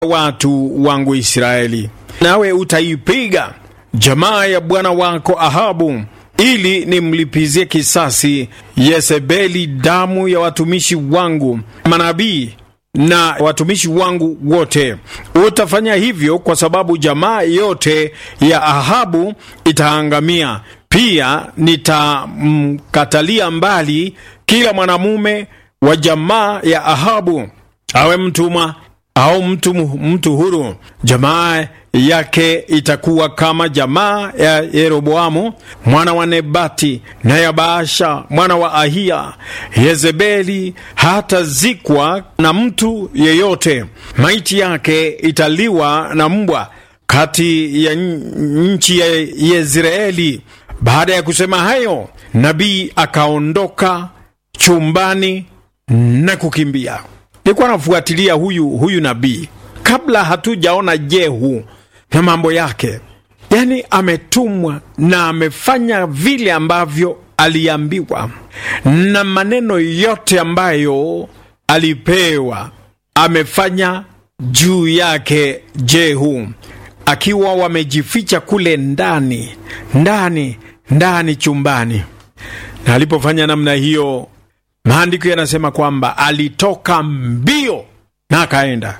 watu wangu Israeli, nawe utaipiga jamaa ya bwana wako Ahabu ili nimlipizie kisasi Yezebeli damu ya watumishi wangu manabii na watumishi wangu wote. Utafanya hivyo kwa sababu jamaa yote ya Ahabu itaangamia. Pia nitamkatalia mbali kila mwanamume wa jamaa ya Ahabu, awe mtumwa au mtu, mtu huru. Jamaa yake itakuwa kama jamaa ya Yeroboamu mwana wa Nebati na ya Baasha mwana wa Ahiya. Yezebeli hatazikwa na mtu yeyote, maiti yake italiwa na mbwa kati ya nchi ya Yezreeli. Baada ya kusema hayo, nabii akaondoka chumbani na kukimbia. Nilikuwa nafuatilia huyu huyu nabii kabla hatujaona Jehu na mambo yake, yaani ametumwa na amefanya vile ambavyo aliambiwa, na maneno yote ambayo alipewa amefanya juu yake Jehu, akiwa wamejificha kule ndani ndani ndani chumbani. Na alipofanya namna hiyo, maandiko yanasema kwamba alitoka mbio na akaenda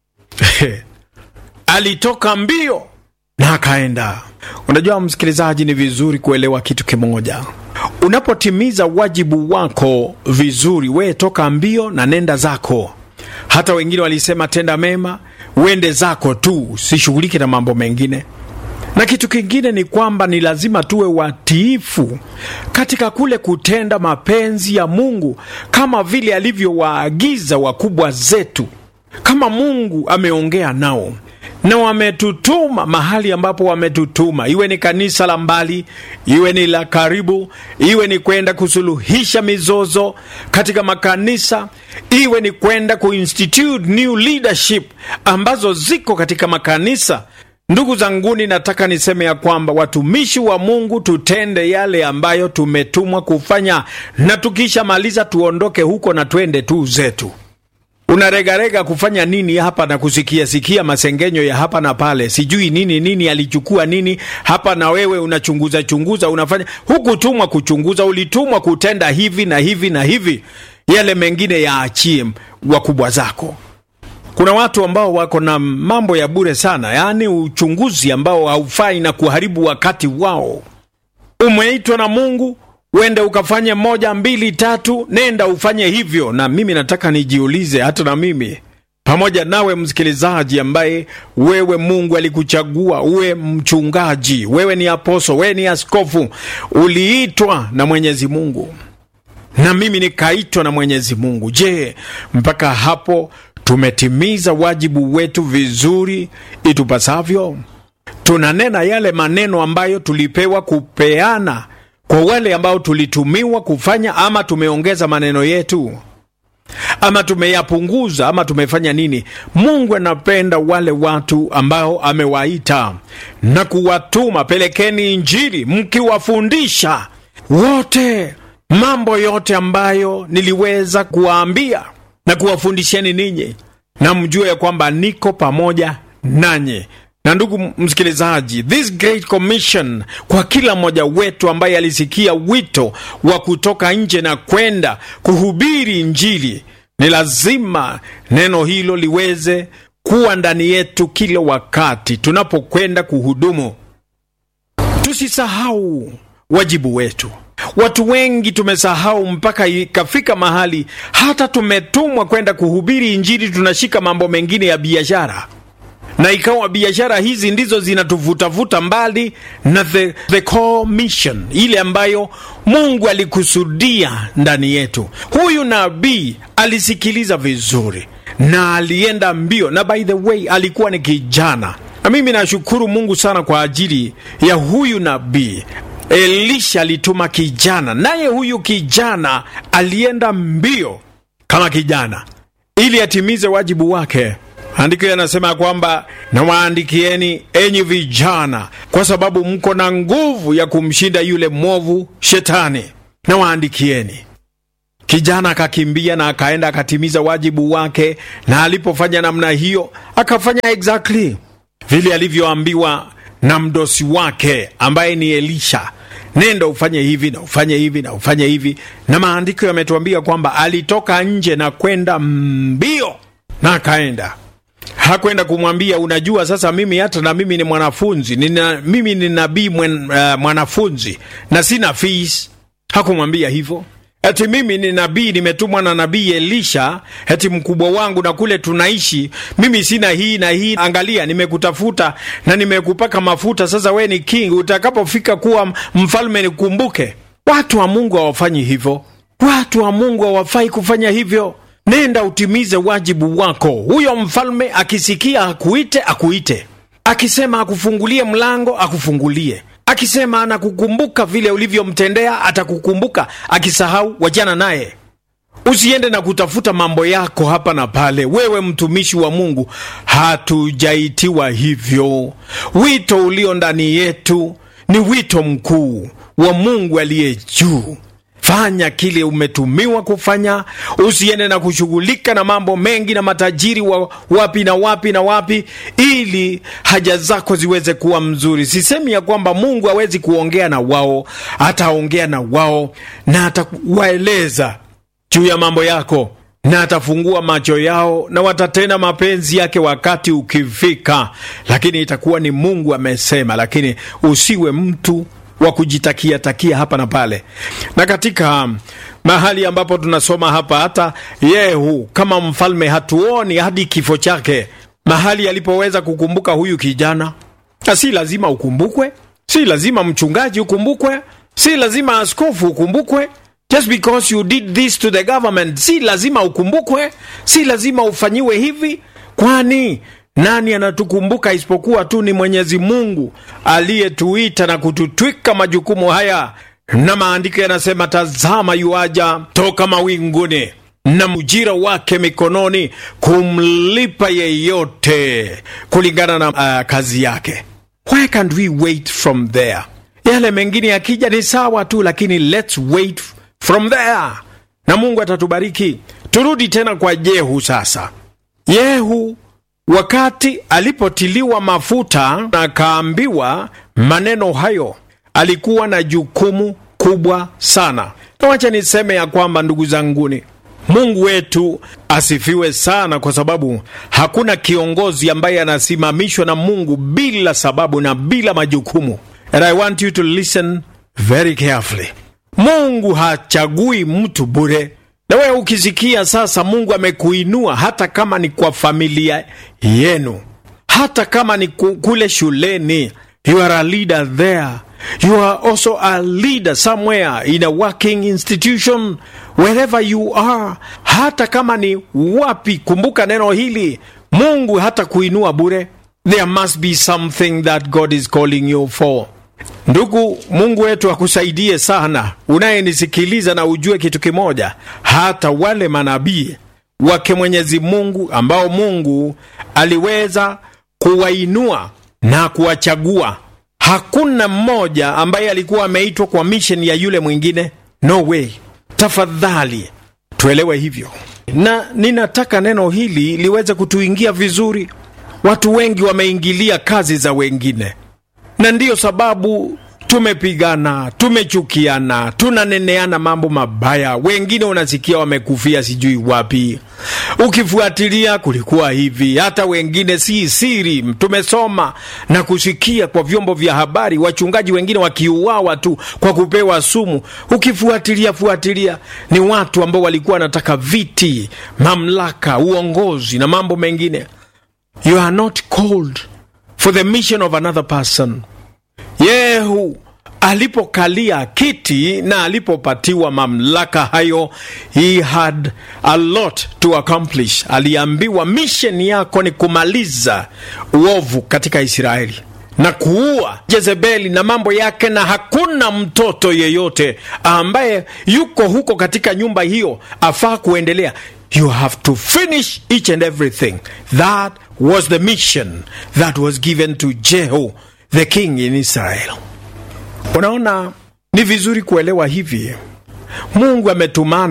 alitoka mbio na akaenda. Unajua msikilizaji, ni vizuri kuelewa kitu kimoja. Unapotimiza wajibu wako vizuri, we toka mbio na nenda zako. Hata wengine walisema tenda mema, uende zako tu, sishughulike na mambo mengine. Na kitu kingine ni kwamba ni lazima tuwe watiifu katika kule kutenda mapenzi ya Mungu kama vile alivyowaagiza wakubwa zetu, kama Mungu ameongea nao na wametutuma mahali ambapo wametutuma, iwe ni kanisa la mbali, iwe ni la karibu, iwe ni kwenda kusuluhisha mizozo katika makanisa, iwe ni kwenda kuinstitute new leadership ambazo ziko katika makanisa. Ndugu zanguni, nataka niseme ya kwamba watumishi wa Mungu tutende yale ambayo tumetumwa kufanya, na tukishamaliza tuondoke huko na twende tu zetu. Unaregarega kufanya nini hapa na kusikia sikia masengenyo ya hapa na pale, sijui nini nini, alichukua nini hapa, na wewe unachunguza chunguza, unafanya hukutumwa kuchunguza, ulitumwa kutenda hivi na hivi na hivi. Yale mengine yaachie wakubwa zako. Kuna watu ambao wako na mambo ya bure sana, yaani uchunguzi ambao haufai na kuharibu wakati wao. Umeitwa na Mungu uende ukafanye moja mbili tatu, nenda ufanye hivyo. Na mimi nataka nijiulize, hata na mimi pamoja nawe msikilizaji, ambaye wewe Mungu alikuchagua uwe mchungaji, wewe ni aposo, wewe ni askofu, uliitwa na Mwenyezi Mungu na mimi nikaitwa na Mwenyezi Mungu. Je, mpaka hapo tumetimiza wajibu wetu vizuri itupasavyo? Tunanena yale maneno ambayo tulipewa kupeana kwa wale ambao tulitumiwa kufanya, ama tumeongeza maneno yetu, ama tumeyapunguza, ama tumefanya nini? Mungu anapenda wale watu ambao amewaita na kuwatuma, pelekeni Injili mkiwafundisha wote mambo yote ambayo niliweza kuwaambia na kuwafundisheni ninyi, na mjue ya kwamba niko pamoja nanyi. Na ndugu msikilizaji, this great commission kwa kila mmoja wetu ambaye alisikia wito wa kutoka nje na kwenda kuhubiri Injili, ni lazima neno hilo liweze kuwa ndani yetu kila wakati tunapokwenda kuhudumu. Tusisahau wajibu wetu. Watu wengi tumesahau mpaka ikafika mahali hata tumetumwa kwenda kuhubiri Injili, tunashika mambo mengine ya biashara na ikawa biashara hizi ndizo zinatuvutavuta mbali na the, the core mission ile ambayo Mungu alikusudia ndani yetu. Huyu nabii alisikiliza vizuri na alienda mbio, na by the way alikuwa ni kijana, na mimi nashukuru Mungu sana kwa ajili ya huyu nabii. Elisha alituma kijana, naye huyu kijana alienda mbio kama kijana ili atimize wajibu wake. Andiko yanasema kwamba nawaandikieni enyi vijana, kwa sababu mko na nguvu ya kumshinda yule mwovu Shetani. Nawaandikieni Kijana akakimbia na akaenda akatimiza wajibu wake, na alipofanya namna hiyo akafanya exactly vile alivyoambiwa na mdosi wake ambaye ni Elisha, nenda ufanye hivi na ufanye hivi na ufanye hivi. Na maandiko yametuambia kwamba alitoka nje na kwenda mbio na akaenda hakwenda kumwambia unajua, sasa mimi hata na mimi ni mwanafunzi nina, mimi ni nabii mwen, uh, mwanafunzi na sina fees. Hakumwambia hivyo eti mimi ni nabii nimetumwa na nabii Elisha, eti mkubwa wangu na kule tunaishi mimi sina hii na hii. Angalia, nimekutafuta na nimekupaka mafuta, sasa we ni king, utakapofika kuwa mfalme nikumbuke. Watu wa Mungu hawafanyi hivyo, watu wa Mungu hawafai kufanya hivyo. Nenda utimize wajibu wako. Huyo mfalme akisikia akuite, akuite. Akisema akufungulie mlango, akufungulie. Akisema anakukumbuka vile ulivyomtendea, atakukumbuka. Akisahau, wajana naye. Usiende na kutafuta mambo yako hapa na pale. Wewe mtumishi wa Mungu, hatujaitiwa hivyo. Wito ulio ndani yetu ni wito mkuu wa Mungu aliye juu. Fanya kile umetumiwa kufanya. Usiende na kushughulika na mambo mengi na matajiri wa wapi na wapi na wapi, ili haja zako ziweze kuwa mzuri. Sisemi ya kwamba Mungu hawezi kuongea na wao, ataongea na wao na atawaeleza juu ya mambo yako na atafungua macho yao na watatenda mapenzi yake wakati ukifika, lakini itakuwa ni Mungu amesema. Lakini usiwe mtu wa kujitakia takia hapa na pale. Na katika mahali ambapo tunasoma hapa, hata Yehu kama mfalme hatuoni hadi kifo chake mahali alipoweza kukumbuka huyu kijana. Na si lazima ukumbukwe, si lazima mchungaji ukumbukwe, si lazima askofu ukumbukwe. Just because you did this to the government, si lazima ukumbukwe, si lazima ufanyiwe hivi, kwani nani anatukumbuka isipokuwa tu ni Mwenyezi Mungu aliyetuita na kututwika majukumu haya. Na maandiko yanasema, tazama yuaja toka mawinguni na mjira wake mikononi, kumlipa yeyote kulingana na uh, kazi yake. Why can't we wait from there? Yale mengine yakija ni sawa tu, lakini let's wait from there, na Mungu atatubariki. Turudi tena kwa Yehu sasa. Yehu wakati alipotiliwa mafuta na akaambiwa maneno hayo, alikuwa na jukumu kubwa sana. Na wacha niseme ya kwamba, ndugu zanguni, Mungu wetu asifiwe sana, kwa sababu hakuna kiongozi ambaye anasimamishwa na Mungu bila sababu na bila majukumu. And I want you to listen very carefully. Mungu hachagui mtu bure. Na wewe ukisikia sasa Mungu amekuinua, hata kama ni kwa familia yenu, hata kama ni kule shuleni, you are a leader there. You are also a leader somewhere in a working institution, wherever you are, hata kama ni wapi. Kumbuka neno hili, Mungu hata kuinua bure. There must be something that God is calling you for. Ndugu, Mungu wetu akusaidie sana, unayenisikiliza na ujue kitu kimoja, hata wale manabii wake Mwenyezi Mungu ambao Mungu aliweza kuwainua na kuwachagua, hakuna mmoja ambaye alikuwa ameitwa kwa mission ya yule mwingine. No way. Tafadhali tuelewe hivyo, na ninataka neno hili liweze kutuingia vizuri. Watu wengi wameingilia kazi za wengine na ndiyo sababu tumepigana, tumechukiana, tunaneneana mambo mabaya. Wengine unasikia wamekufia sijui wapi, ukifuatilia kulikuwa hivi. Hata wengine si siri, tumesoma na kusikia kwa vyombo vya habari, wachungaji wengine wakiuawa tu kwa kupewa sumu. Ukifuatilia fuatilia, ni watu ambao walikuwa wanataka viti, mamlaka, uongozi na mambo mengine. You are not called for the mission of another person. Yehu alipokalia kiti na alipopatiwa mamlaka hayo, he had a lot to accomplish. Aliambiwa mission yako ni kumaliza uovu katika Israeli na kuua Jezebeli na mambo yake, na hakuna mtoto yeyote ambaye yuko huko katika nyumba hiyo afaa kuendelea. You have to finish each and everything. That was the mission that was given to Jehu the king in Israel. Unaona, ni vizuri kuelewa hivi. Mungu ametumana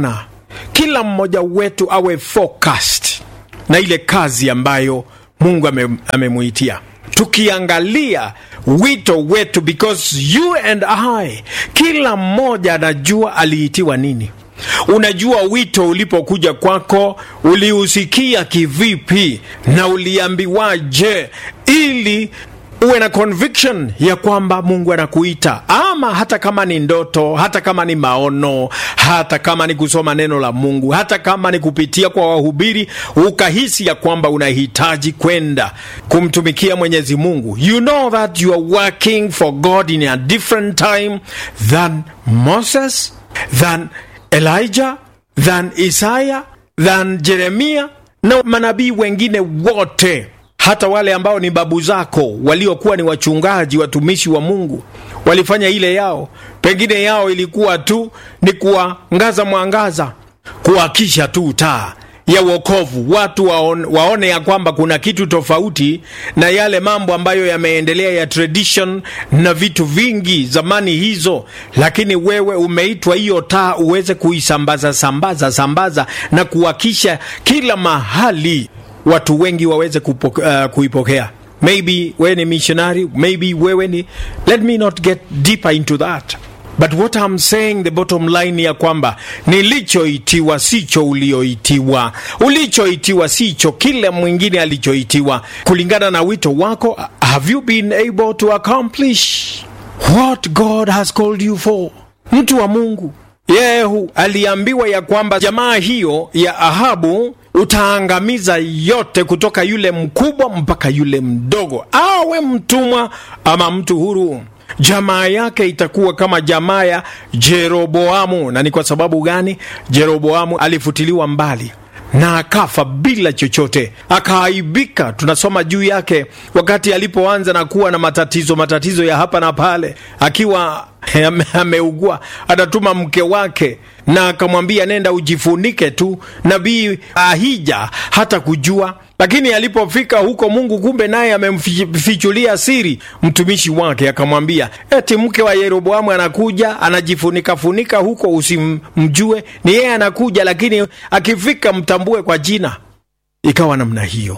kila mmoja wetu awe focused na ile kazi ambayo Mungu amemuitia ame tukiangalia wito wetu, because you and I, kila mmoja anajua aliitiwa nini. Unajua wito ulipokuja kwako uliusikia kivipi na uliambiwaje, ili uwe na conviction ya kwamba Mungu anakuita, ama hata kama ni ndoto, hata kama ni maono, hata kama ni kusoma neno la Mungu, hata kama ni kupitia kwa wahubiri, ukahisi ya kwamba unahitaji kwenda kumtumikia Mwenyezi Mungu. You know that you are working for God in a different time than Moses, than Elijah, than Isaiah, than Jeremia na manabii wengine wote hata wale ambao ni babu zako waliokuwa ni wachungaji watumishi wa Mungu walifanya ile yao. Pengine yao ilikuwa tu ni kuangaza mwangaza, kuakisha tu taa ya wokovu, watu waone, waone ya kwamba kuna kitu tofauti na yale mambo ambayo yameendelea ya tradition na vitu vingi zamani hizo. Lakini wewe umeitwa hiyo taa uweze kuisambaza sambaza sambaza na kuakisha kila mahali watu wengi waweze kupoke, uh, kuipokea. Maybe wewe ni missionary, maybe wewe ni let me not get deeper into that but what I'm saying the bottom line ya kwamba nilichoitiwa sicho ulioitiwa, ulichoitiwa sicho kile mwingine alichoitiwa. Kulingana na wito wako, have you been able to accomplish what God has called you for? Mtu wa Mungu Yehu aliambiwa ya kwamba jamaa hiyo ya Ahabu utaangamiza yote, kutoka yule mkubwa mpaka yule mdogo, awe mtumwa ama mtu huru. Jamaa yake itakuwa kama jamaa ya Jeroboamu. Na ni kwa sababu gani? Jeroboamu alifutiliwa mbali na akafa bila chochote, akaaibika. Tunasoma juu yake wakati alipoanza na kuwa na matatizo matatizo ya hapa na pale, akiwa ameugua, atatuma mke wake na akamwambia nenda ujifunike tu. Nabii Ahija hata kujua, lakini alipofika huko, Mungu kumbe naye amemfichulia siri mtumishi wake, akamwambia eti mke wa Yeroboamu anakuja anajifunika funika huko, usimjue ni yeye anakuja, lakini akifika mtambue kwa jina. Ikawa namna hiyo.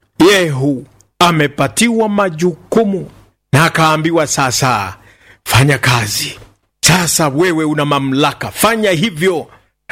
Yehu amepatiwa majukumu na akaambiwa sasa fanya kazi sasa, wewe una mamlaka, fanya hivyo.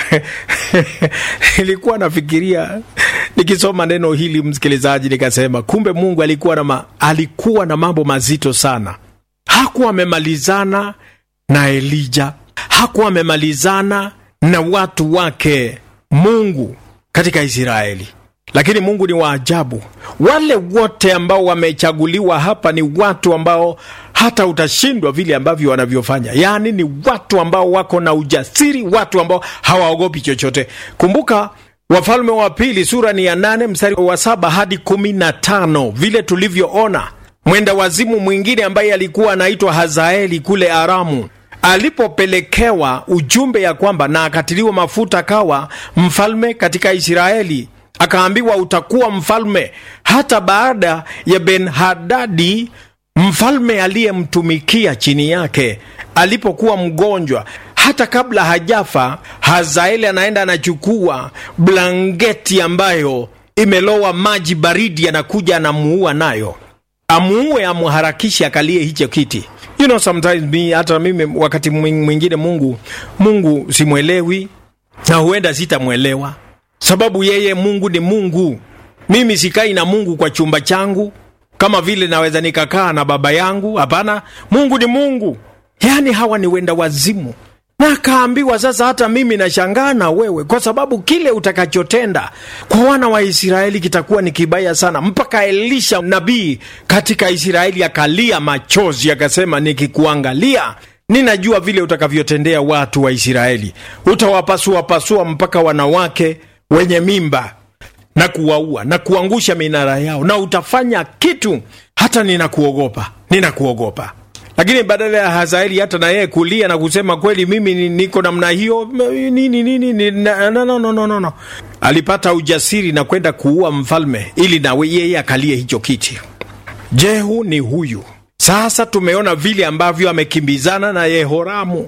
Nilikuwa nafikiria nikisoma neno hili, msikilizaji, nikasema kumbe Mungu alikuwa na, ma, alikuwa na mambo mazito sana. Hakuwa amemalizana na Elija, hakuwa amemalizana na watu wake Mungu katika Israeli lakini Mungu ni wa ajabu. Wale wote ambao wamechaguliwa hapa ni watu ambao hata utashindwa vile ambavyo wanavyofanya, yaani ni watu ambao wako na ujasiri, watu ambao hawaogopi chochote. Kumbuka Wafalme wa Pili sura ni ya nane mstari wa saba hadi kumi na tano vile tulivyoona mwenda wazimu mwingine ambaye alikuwa anaitwa Hazaeli kule Aramu alipopelekewa ujumbe ya kwamba na akatiliwa mafuta kawa mfalme katika Israeli akaambiwa utakuwa mfalme hata baada ya Ben-Hadadi mfalme aliyemtumikia chini yake alipokuwa mgonjwa. Hata kabla hajafa, Hazaeli anaenda anachukua blanketi ambayo imelowa maji baridi, anakuja anamuua nayo, amuue, amuharakishe, akalie hicho kiti. You know, sometimes me, hata mimi wakati mwingine Mungu Mungu simwelewi na huenda sitamwelewa sababu yeye Mungu ni Mungu. Mimi sikai na Mungu kwa chumba changu kama vile naweza nikakaa na baba yangu. Hapana, Mungu ni Mungu. Yaani hawa ni wenda wazimu, na akaambiwa sasa, hata mimi nashangaa na wewe, kwa sababu kile utakachotenda kwa wana wa Israeli kitakuwa ni kibaya sana. Mpaka Elisha nabii katika Israeli akalia machozi, akasema, nikikuangalia ninajua vile utakavyotendea watu wa Israeli, utawapasuapasua mpaka wanawake wenye mimba na kuwaua na kuangusha minara yao, na utafanya kitu hata ninakuogopa, ninakuogopa. Lakini badala ya Hazaeli hata na yeye kulia na kusema kweli, mimi niko namna hiyo nini nini nini, no, no, no, no, no. Alipata ujasiri na kwenda kuua mfalme ili na yeye akalie hicho kiti. Jehu ni huyu sasa. Tumeona vile ambavyo amekimbizana na Yehoramu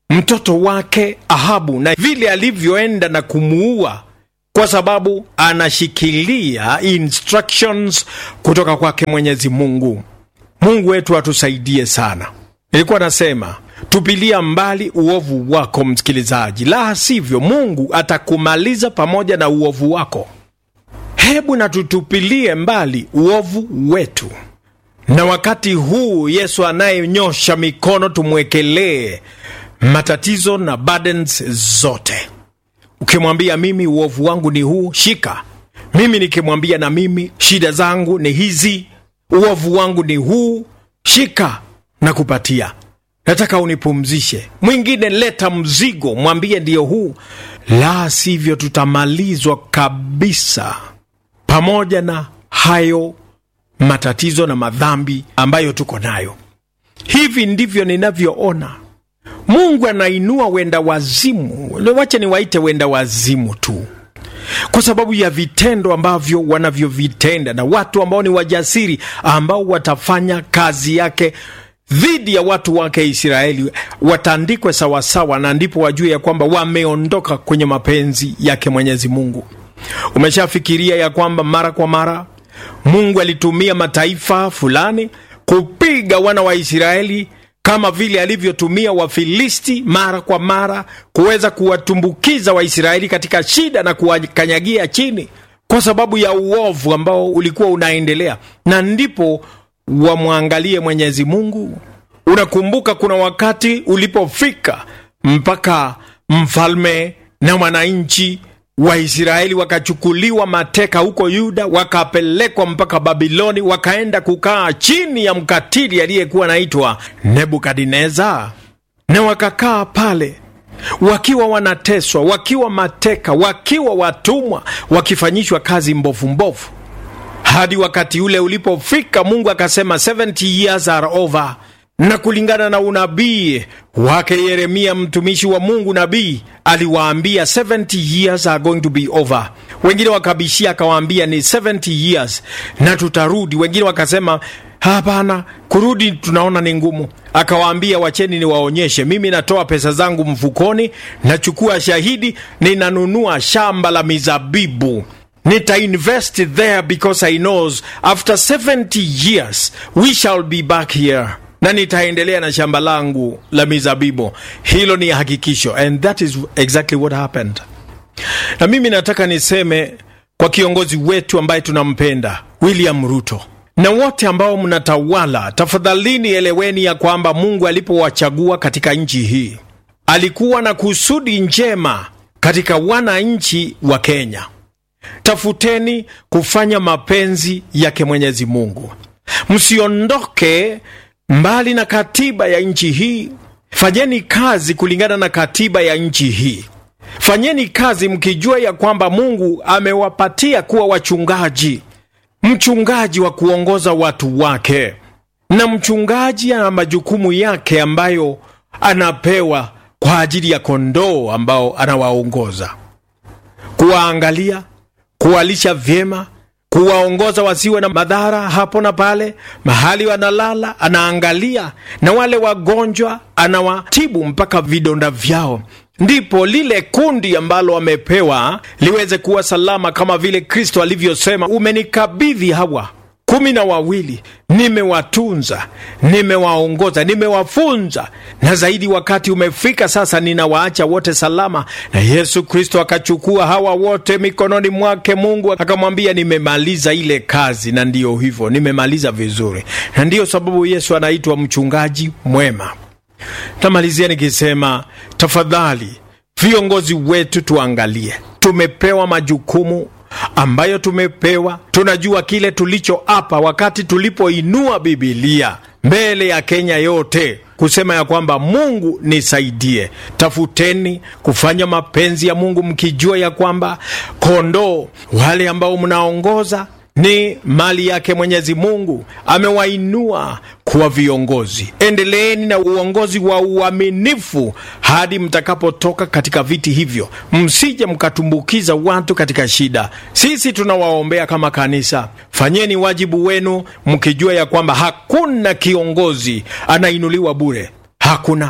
mtoto wake Ahabu na vile alivyoenda na kumuua kwa sababu anashikilia instructions kutoka kwake Mwenyezi Mungu. Mungu wetu atusaidie sana. Nilikuwa nasema tupilia mbali uovu wako msikilizaji, la sivyo Mungu atakumaliza pamoja na uovu wako. Hebu na tutupilie mbali uovu wetu, na wakati huu Yesu anayenyosha mikono tumwekelee matatizo na burdens zote. Ukimwambia mimi uovu wangu ni huu, shika. Mimi nikimwambia na mimi shida zangu ni hizi, uovu wangu ni huu, shika na kupatia. Nataka unipumzishe. Mwingine leta mzigo, mwambie ndiyo huu, la sivyo tutamalizwa kabisa pamoja na hayo matatizo na madhambi ambayo tuko nayo. Hivi ndivyo ninavyoona. Mungu anainua wenda wazimu, wache niwaite wenda wazimu tu, kwa sababu ya vitendo ambavyo wanavyovitenda na watu ambao ni wajasiri, ambao watafanya kazi yake dhidi ya watu wake Israeli, wataandikwe sawasawa, na ndipo wajue ya kwamba wameondoka kwenye mapenzi yake Mwenyezi Mungu. Umeshafikiria ya kwamba mara kwa mara Mungu alitumia mataifa fulani kupiga wana wa Israeli kama vile alivyotumia Wafilisti mara kwa mara kuweza kuwatumbukiza Waisraeli katika shida na kuwakanyagia chini kwa sababu ya uovu ambao ulikuwa unaendelea, na ndipo wamwangalie Mwenyezi Mungu. Unakumbuka kuna wakati ulipofika mpaka mfalme na wananchi wa Israeli wakachukuliwa mateka huko Yuda, wakapelekwa mpaka Babiloni, wakaenda kukaa chini ya mkatili aliyekuwa anaitwa Nebukadineza, na wakakaa pale wakiwa wanateswa, wakiwa mateka, wakiwa watumwa, wakifanyishwa kazi mbovu mbovu, hadi wakati ule ulipofika, Mungu akasema 70 years are over na kulingana na unabii wake Yeremia mtumishi wa Mungu nabii aliwaambia 70 years are going to be over. Wengine wakabishia akawaambia ni 70 years na tutarudi. Wengine wakasema hapana, kurudi tunaona ni ngumu. Akawaambia wacheni niwaonyeshe, mimi natoa pesa zangu mfukoni, nachukua shahidi, ninanunua shamba la mizabibu nita invest there because I knows after 70 years we shall be back here na nitaendelea na shamba langu la mizabibu. Hilo ni hakikisho, and that is exactly what happened. Na mimi nataka niseme kwa kiongozi wetu ambaye tunampenda William Ruto na wote ambao mnatawala, tafadhalini eleweni ya kwamba Mungu alipowachagua katika nchi hii alikuwa na kusudi njema katika wananchi wa Kenya. Tafuteni kufanya mapenzi yake Mwenyezi Mungu, msiondoke mbali na katiba ya nchi hii. Fanyeni kazi kulingana na katiba ya nchi hii. Fanyeni kazi mkijua ya kwamba Mungu amewapatia kuwa wachungaji, mchungaji wa kuongoza watu wake, na mchungaji ana majukumu yake ambayo anapewa kwa ajili ya kondoo ambao anawaongoza, kuwaangalia, kuwalisha vyema kuwaongoza wasiwe na madhara hapo na pale, mahali wanalala anaangalia, na wale wagonjwa anawatibu mpaka vidonda vyao, ndipo lile kundi ambalo wamepewa liweze kuwa salama, kama vile Kristo alivyosema, umenikabidhi hawa kumi na wawili, nimewatunza, nimewaongoza, nimewafunza, na zaidi wakati umefika sasa, ninawaacha wote salama. Na Yesu Kristo akachukua hawa wote mikononi mwake, Mungu akamwambia, nimemaliza ile kazi. Na ndiyo hivyo, nimemaliza vizuri, na ndiyo sababu Yesu anaitwa mchungaji mwema. Tamalizia nikisema tafadhali, viongozi wetu tuangalie, tumepewa majukumu ambayo tumepewa. Tunajua kile tulichoapa wakati tulipoinua Bibilia mbele ya Kenya yote kusema ya kwamba Mungu nisaidie. Tafuteni kufanya mapenzi ya Mungu mkijua ya kwamba kondoo wale ambao mnaongoza ni mali yake Mwenyezi Mungu, amewainua kuwa viongozi. Endeleeni na uongozi wa uaminifu hadi mtakapotoka katika viti hivyo, msije mkatumbukiza watu katika shida. Sisi tunawaombea kama kanisa, fanyeni wajibu wenu mkijua ya kwamba hakuna kiongozi anainuliwa bure, hakuna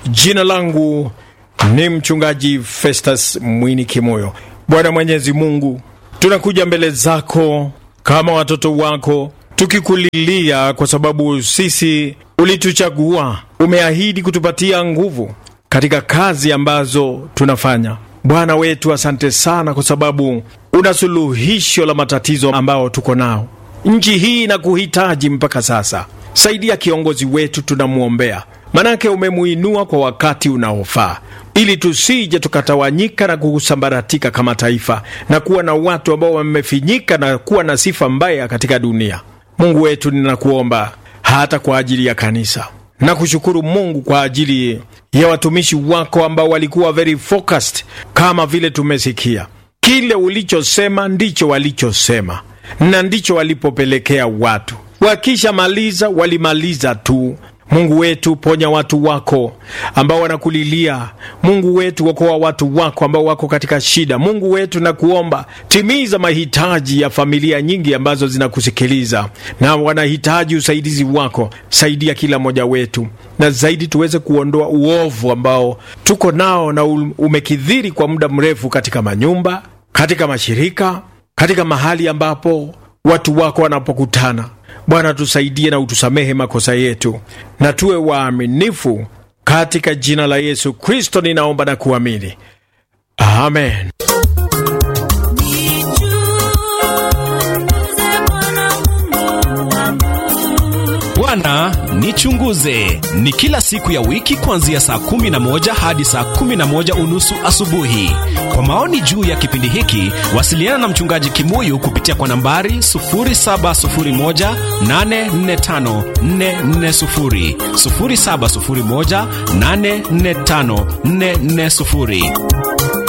Jina langu ni mchungaji Festus Mwini Kimoyo. Bwana Mwenyezi Mungu, tunakuja mbele zako kama watoto wako tukikulilia, kwa sababu sisi ulituchagua, umeahidi kutupatia nguvu katika kazi ambazo tunafanya. Bwana wetu, asante sana kwa sababu una suluhisho la matatizo ambao tuko nao. Nchi hii inakuhitaji mpaka sasa. Saidia kiongozi wetu, tunamwombea, manake umemuinua kwa wakati unaofaa, ili tusije tukatawanyika na kusambaratika kama taifa na kuwa na watu ambao wamefinyika na kuwa na sifa mbaya katika dunia. Mungu wetu, ninakuomba hata kwa ajili ya kanisa na kushukuru Mungu kwa ajili ya watumishi wako ambao walikuwa very focused, kama vile tumesikia kile ulichosema ndicho walichosema na ndicho walipopelekea watu. Wakishamaliza walimaliza tu. Mungu wetu, ponya watu wako ambao wanakulilia. Mungu wetu, okoa watu wako ambao wako katika shida. Mungu wetu, nakuomba timiza mahitaji ya familia nyingi ambazo zinakusikiliza na wanahitaji usaidizi wako. Saidia kila mmoja wetu, na zaidi tuweze kuondoa uovu ambao tuko nao na umekithiri kwa muda mrefu katika manyumba, katika mashirika, katika mahali ambapo watu wako wanapokutana. Bwana, tusaidie na utusamehe makosa yetu na tuwe waaminifu. Katika jina la Yesu Kristo ninaomba na kuamini, amen. Bwana nichunguze ni kila siku ya wiki kuanzia saa kumi na moja hadi saa kumi na moja unusu asubuhi. Kwa maoni juu ya kipindi hiki wasiliana na mchungaji Kimuyu kupitia kwa nambari 0701845440, 0701845440.